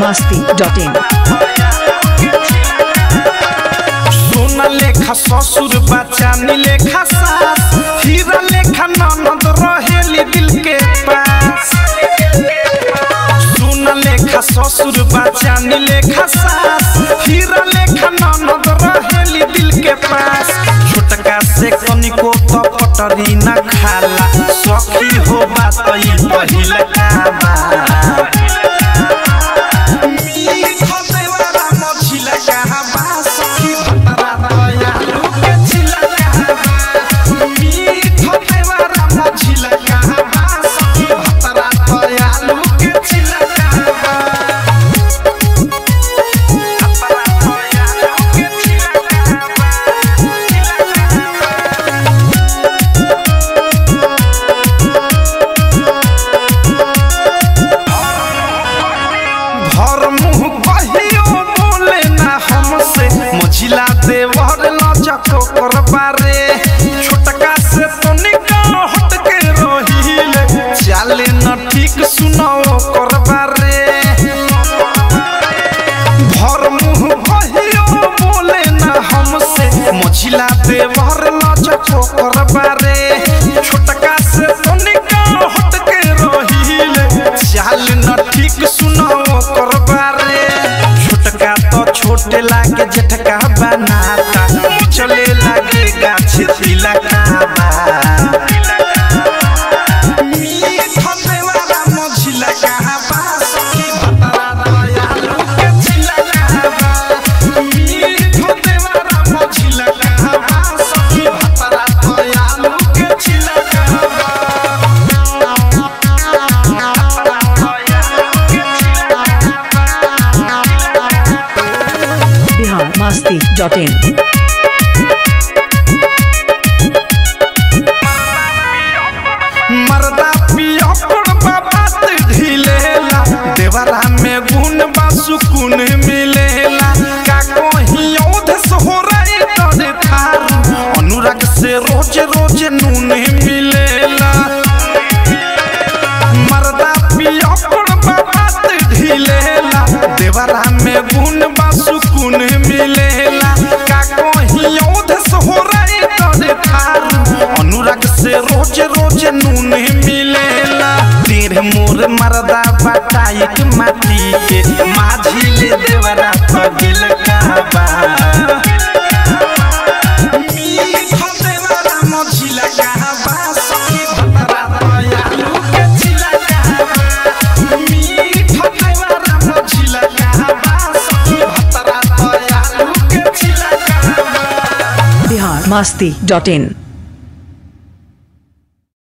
masti.in सोना लेखा ससुर बच्चा नी लेखा सास हीरा लेखा ननद रहेली दिल के पास सोना लेखा ससुर बच्चा नी लेखा सास हीरा लेखा ननद रहेली दिल के पास छोटका से कनिको तो पटरी न खाला सखी हो बात ई पहिल का बा भर मुंह कहियो बोले ना हमसे मझिला देवर लचको करबारे छोटका से तो निकाल हट के रहिले चाले न ठीक सुनाओ करबारे भर मुंह कहियो बोले ना हमसे मझिला देवर लचको करबारे छोटका से तो निकाल हट के रहिले चाल न ठीक सुनाओ करबारे छोटका तो छोटे लागे जेठका बनाता चले लागे गाछ तिलका बा Bihar masti.in मरदा पिया पड़बा बात ढिलेला देवरा में गुण बा सुकून मिलेला का कोही औध सोहराई तोरे थारू अनुराग से रोज रोज नून मिलेला मरदा पिया पड़बा बात ढिलेला देवरा में गुण बा सुकून मिलेला का कोही औध सोहराई तोरे थारू अनुराग से रोज रोज नून मिलेला तेरे मोर मरदा बटाइक माटी के माझी ले देवरा पगिल कहबा मीठा देवरा मझिला कहबा सखी भतरा दयालु के छिला कहबा मीठा देवरा मझिला कहबा सखी भतरा दयालु के छिला कहबा Bihar masti.in